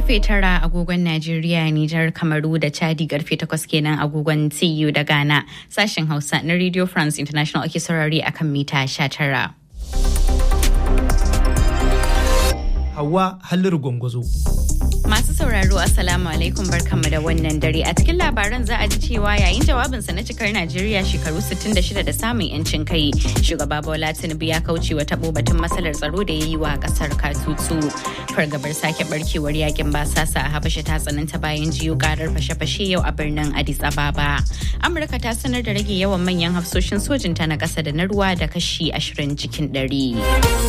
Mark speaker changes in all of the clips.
Speaker 1: karfe tara agogon Najeriya, Nijar, Kamaru da Chadi karfe takwas kenan agogon TU da Ghana. Sashen Hausa na Radio France International ake saurari akan mita sha tara.
Speaker 2: Hawa Halliru Gwangwazo.
Speaker 1: Masu sauraro Assalamu alaikum barkanmu da wannan dare a cikin labaran za a ji cewa yayin jawabinsa na cikar Najeriya shekaru 66 da samun yancin kai shugaba Bola Tinubu ya kauce wa tabo batun matsalar tsaro da ya yi wa kasar katutu fargabar sake barkewar yakin basasa a Habasha ta tsananta bayan jiyo karar fashe-fashe yau a birnin Addis Ababa Amurka ta sanar da rage yawan manyan hafsoshin sojinta na ƙasa da na ruwa da kashi 20 cikin 100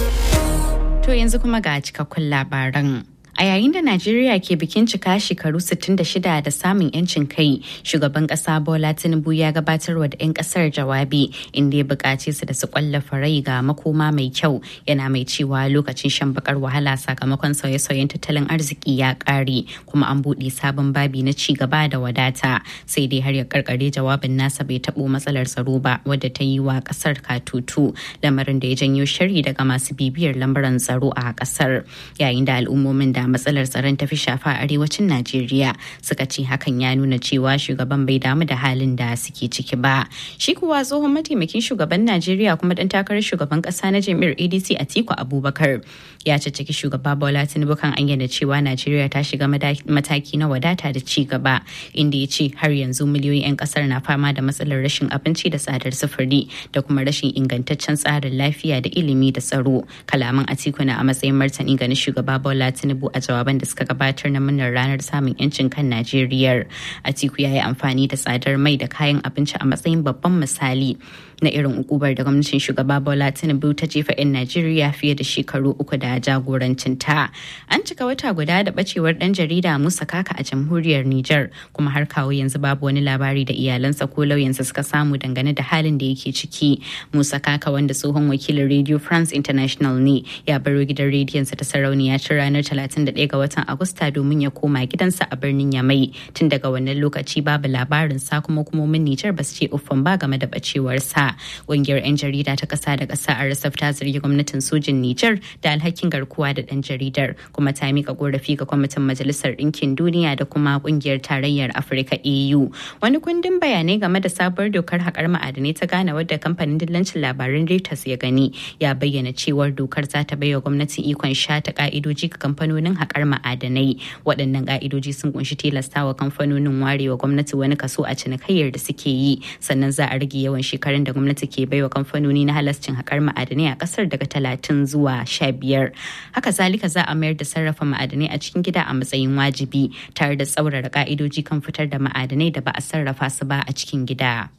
Speaker 1: To yanzu kuma ga cikakkun labaran. A yayin da Najeriya ke bikin cika shekaru 66 da samun 'yancin kai, shugaban kasa Bola Tinubu ya gabatarwa da 'yan kasar jawabi inda ya buƙace su da su kwallafa rai ga makoma mai kyau yana mai cewa lokacin shan bakar wahala sakamakon sauye-sauyen tattalin arziki ya ƙare kuma an buɗe sabon babi na ci gaba da wadata sai dai har ya karkare jawabin nasa bai taɓo matsalar tsaro ba wadda ta yi wa ƙasar katutu lamarin da ya janyo shari daga masu bibiyar lambaran tsaro a ƙasar yayin da al'ummomin da matsalar tsaron tafi shafa a arewacin Najeriya suka ce hakan ya nuna cewa shugaban bai damu da halin da suke ciki ba. Shi kuwa tsohon mataimakin shugaban Najeriya kuma dan takarar shugaban kasa na jami'ar ADC Atiku Abubakar ya caccaki shugaba Bola Tinubu kan ayyana cewa Najeriya ta shiga mataki na wadata da ci gaba inda ya ce har yanzu miliyoyin 'yan kasar na fama da matsalar rashin abinci da tsadar sufuri da kuma rashin ingantaccen tsarin lafiya da ilimi da tsaro. Kalaman Atiku na a matsayin martani ga na shugaba Bola Tinubu a jawaban da suka gabatar na murnar ranar samun yancin kan Najeriya. Atiku ya yi amfani da tsadar mai da kayan abinci a matsayin babban misali na irin ukubar da gwamnatin shugaba Bola Tinubu ta jefa 'yan Najeriya fiye da shekaru uku da jagorancin ta. An cika wata guda da bacewar dan jarida Musa Kaka a jamhuriyar Nijar kuma har kawo yanzu babu wani labari da iyalansa ko lauyansa suka samu dangane da halin da yake ciki. Musa Kaka wanda tsohon wakilin Radio France International ne ya baro gidan rediyonsa ta sarauniya tun ranar 31 ga watan Agusta domin ya koma gidansa a birnin Yamai. Tun daga wannan lokaci babu labarin sa kuma hukumomin Nijar ba su ce uffan ba game da bacewarsa. Ƙungiyar 'yan jarida ta ƙasa da ƙasa a Rasaf ta zargi gwamnatin sojin Nijar da alhakin garkuwa da ɗan jaridar kuma ta mika korafi ga kwamitin Majalisar Ɗinkin Duniya da kuma ƙungiyar Tarayyar Afirka EU. Wani kundin bayanai game da sabuwar dokar haƙar ma'adanai ta Ghana wadda kamfanin dillancin labaran Reuters ya gani ya bayyana cewar dokar za ta baiwa gwamnati ikon shata ka'idoji ga kamfanonin haƙar ma'adanai. Waɗannan ka'idoji sun kunshi tilastawa kamfanonin warewa gwamnati wani kaso a cinikayyar da suke yi sannan za a rage yawan shekarun da gwamnati ke baiwa kamfanoni na halascin haƙar ma'adanai a ƙasar daga talatin zuwa sha biyar. Haka zalika za a mayar da sarrafa ma'adanai a cikin gida a matsayin wajibi tare da tsaurara ka'idoji kan fitar da ma'adanai da ba a sarrafa su ba a cikin gida.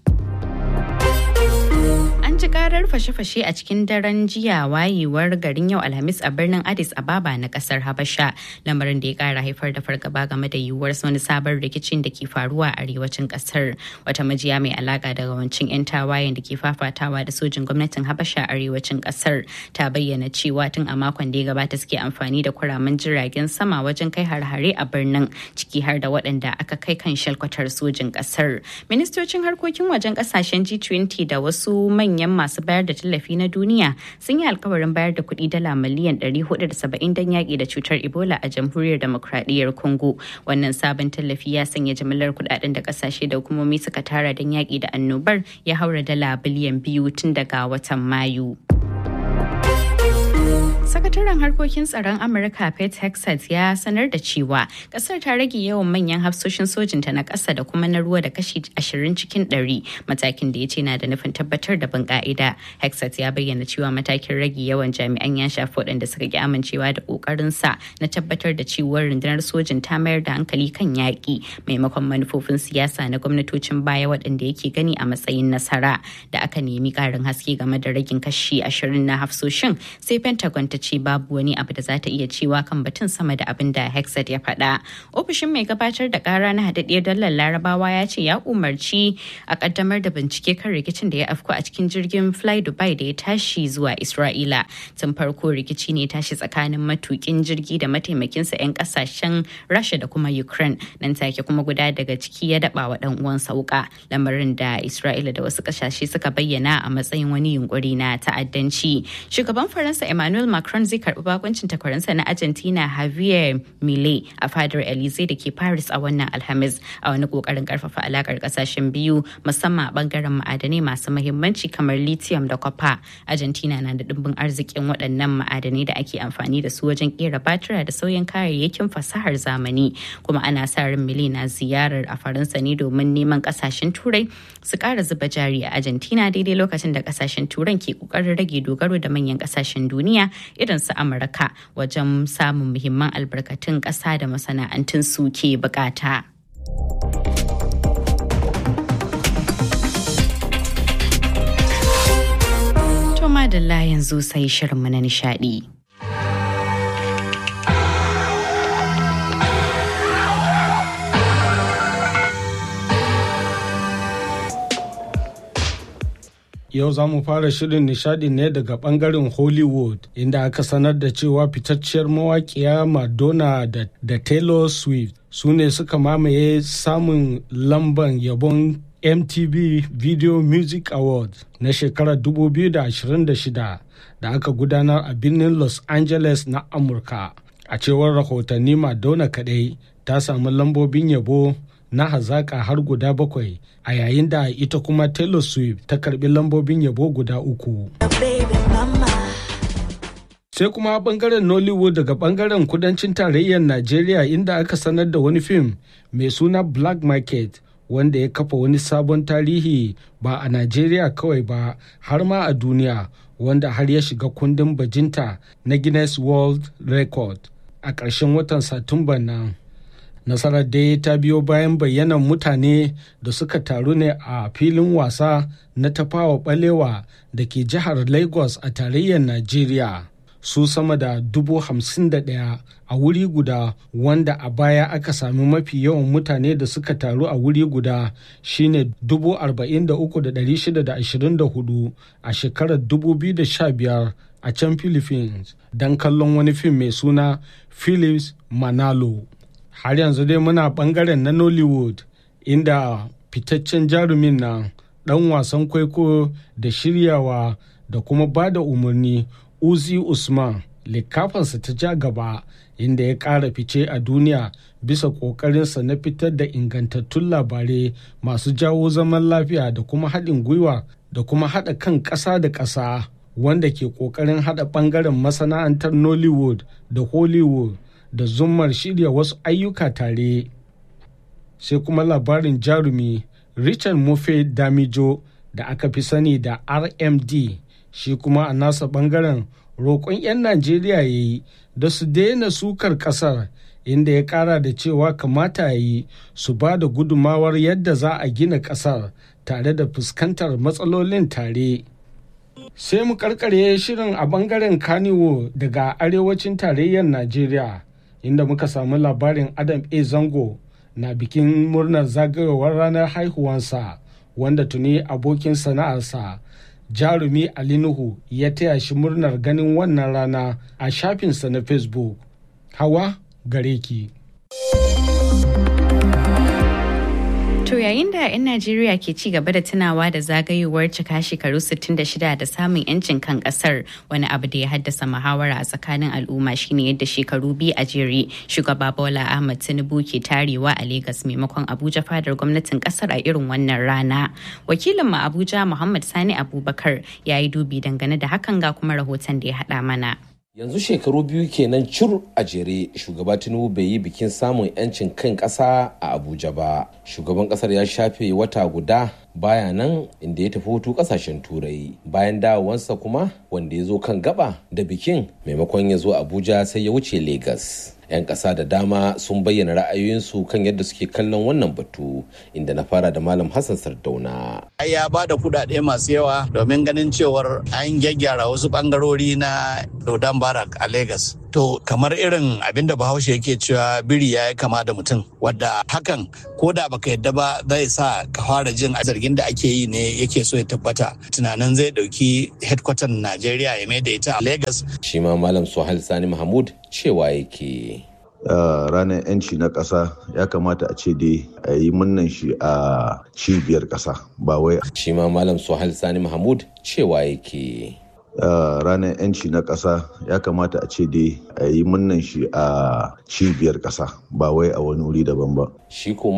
Speaker 1: An ji karar fashe-fashe a cikin daren jiya wayewar garin yau Alhamis a birnin Addis Ababa na kasar Habasha, lamarin da ya kara haifar da fargaba game da yiwuwar wani sabon rikicin da ke faruwa a arewacin kasar. Wata majiya mai alaka da rawancin 'yan tawayen da ke fafatawa da sojin gwamnatin Habasha a arewacin kasar ta bayyana cewa tun a makon da ya gabata suke amfani da kuramin jiragen sama wajen kai har-hare a birnin ciki har da waɗanda aka kai kan shalkwatar sojin kasar. Ministocin harkokin wajen kasashen G20 da wasu manyan manyan masu bayar da tallafi na duniya sun yi alkawarin bayar da kuɗi dala miliyan 470 don yaƙi da cutar ebola a jamhuriyar demokradiyyar congo wannan sabon tallafi ya sanya jimillar kuɗaɗen da ƙasashe da hukumomi suka tara don yaƙi da annobar ya haura dala biliyan biyu tun daga watan mayu. Sakataren harkokin tsaron Amurka Pete Hexet ya sanar da cewa kasar ta rage yawan manyan hafsoshin sojinta na ƙasa da kuma na ruwa da kashi 20 cikin 100 matakin da ya ce na da nufin tabbatar da bin ka'ida. Hexet ya bayyana cewa matakin rage yawan jami'an ya shafi waɗanda suka ki amincewa da ƙoƙarin sa na tabbatar da cewa rundunar sojin ta mayar da hankali kan yaƙi maimakon manufofin siyasa na gwamnatocin baya waɗanda yake gani a matsayin nasara da aka nemi ƙarin haske game da ragin kashi 20 na hafsoshin sai Pentagon ta ce babu wani abu da za ta iya cewa kan batun sama da abin da Hexat ya faɗa. Ofishin mai gabatar da ƙara na haɗaɗɗiyar dalar Larabawa ya ce ya umarci a ƙaddamar da bincike kan rikicin da ya afku a cikin jirgin Fly Dubai da ya tashi zuwa Isra'ila. Tun farko rikici ne tashi tsakanin matukin jirgi da mataimakinsa 'yan ƙasashen Rasha da kuma Ukraine. Nan take kuma guda daga ciki ya daɓa wa ɗan uwansa wuƙa. Lamarin da Isra'ila da wasu ƙasashe suka bayyana a matsayin wani yunkuri na ta'addanci. Shugaban Faransa Emmanuel Macron Macron zai karbi bakuncin takwarinsa na Argentina Javier Milei a fadar Elysee da ke Paris a wannan Alhamis a wani kokarin karfafa alakar kasashen biyu musamman a bangaren ma'adanai masu mahimmanci kamar lithium da copper. Argentina na da dimbin arzikin waɗannan ma'adanai da ake amfani da su wajen kera batira da sauyin kayayyakin fasahar zamani kuma ana sa ran Milei na ziyarar a Faransa ne domin neman kasashen Turai su ƙara zuba jari a Argentina daidai lokacin da kasashen Turan ke kokarin rage dogaro da manyan kasashen duniya irin su Amurka wajen samun muhimman albarkatun ƙasa da masana'antun su ke bukata. To madalla yanzu sai shirinmu na nishadi.
Speaker 3: Yau za mu fara shirin nishadi ne daga bangaren Hollywood inda aka sanar da cewa fitacciyar mawaƙiya Madonna da, da Taylor Swift su ne suka mamaye samun lamban yabon MTV Video Music Award na shekarar 2026 da aka gudanar a birnin Los Angeles na Amurka. A cewar rahotanni Madonna kadai ta samu lambobin yabo na hazaƙa har guda bakwai a yayin da ita kuma Taylor Swift ta karbi lambobin yabo guda uku. Sai kuma bangaren Nollywood daga bangaren kudancin tarayyar Najeriya inda aka sanar da wani fim mai suna Black Market wanda ya kafa wani sabon tarihi ba a Najeriya kawai ba har ma a duniya wanda har ya shiga kundin bajinta na Guinness World Record a ƙarshen watan Satumba nan. nasarar dai ta biyo bayan bayyanan mutane da suka taru ne a filin wasa na tafawa balewa da ke jihar lagos a tarayyar najeriya su sama da dubu hamsin da ɗaya a wuri guda wanda a baya aka sami mafi yawan mutane da suka taru a wuri guda shine dubu arba'in da uku da ɗari shida da ashirin da hudu a shekarar dubu biyu da sha biyar a can philippines don kallon wani fim mai suna philips manalo har yanzu dai muna bangaren na nollywood inda fitaccen jarumin nan dan wasan kwaiko da shiryawa da kuma ba da umarni uzi usman likafansa ta ja gaba inda ya ƙara fice a duniya bisa ƙoƙarinsa na fitar da ingantattun labarai masu jawo zaman lafiya da kuma haɗin gwiwa da kuma haɗa kan ƙasa da ƙasa wanda ke ƙoƙarin haɗa ɓangaren masana'antar nollywood da hollywood da zummar shirya wasu ayyuka tare sai kuma labarin jarumi richard mofe damijo da aka fi sani da rmd shi kuma a nasa bangaren roƙon 'yan najeriya ya yi da su daina sukar ƙasar inda ya ƙara da cewa kamata ya yi su ba da gudumawar yadda za a gina ƙasar tare da fuskantar matsalolin tare sai mu karkare shirin a bangaren kaniwo daga arewacin tarayyar najeriya inda muka samu labarin adam a zango na bikin murnar zagayowar ranar haihuwansa wanda tuni abokin sana'arsa jarumi ali nuhu ya taya shi murnar ganin wannan rana a shafinsa na facebook hawa gare ki
Speaker 1: To yayin da 'yan Najeriya ke ci gaba da tunawa da zagayowar cika shekaru 66 da samun 'yancin kan kasar wani abu da ya haddasa muhawara a tsakanin al'umma shine yadda shekaru biyu a jere shugaba Bola Ahmad Tinubu ke tarewa a Legas maimakon Abuja fadar gwamnatin kasar a irin wannan rana. Wakilin mu Abuja Muhammad Sani Abubakar ya yi dubi dangane da hakan ga kuma rahoton da ya haɗa mana.
Speaker 4: yanzu shekaru biyu kenan cur a jere shugaba tinubu bai yi bikin samun 'yancin kan ƙasa a abuja ba shugaban ƙasar ya shafe wata guda baya nan inda ya tafi hutu ƙasashen turai bayan dawowansa kuma wanda ya zo kan gaba da bikin maimakon ya zo abuja sai ya wuce Legas. 'yan ƙasa da dama sun bayyana ra'ayoyinsu kan yadda suke kallon wannan batu inda na fara da malam hassan sardauna
Speaker 5: ya ba da kudade masu yawa domin ganin cewar an gyaggyara wasu bangarori na dodon barak a Legas. to kamar irin abin da bahaushe yake cewa biri ya yi kama da mutum wadda hakan ko da baka yadda ba zai sa ka fara jin zargin da ake yi ne yake so ya tabbata tunanin zai dauki headquarter najeriya ya mai da ita a Legas.
Speaker 4: shi ma malam suhail sani mahmud cewa yake
Speaker 6: Uh, ranar 'yanci na ƙasa ya kamata a ce dai a yi munnan shi a cibiyar ƙasa ba wai
Speaker 4: shi ma malam suhail sani mahmud cewa yake
Speaker 6: ranar 'yanci na ƙasa ya kamata a ce dai a yi munnan shi a cibiyar ƙasa ba wai a wani wuri daban ba
Speaker 4: shi ko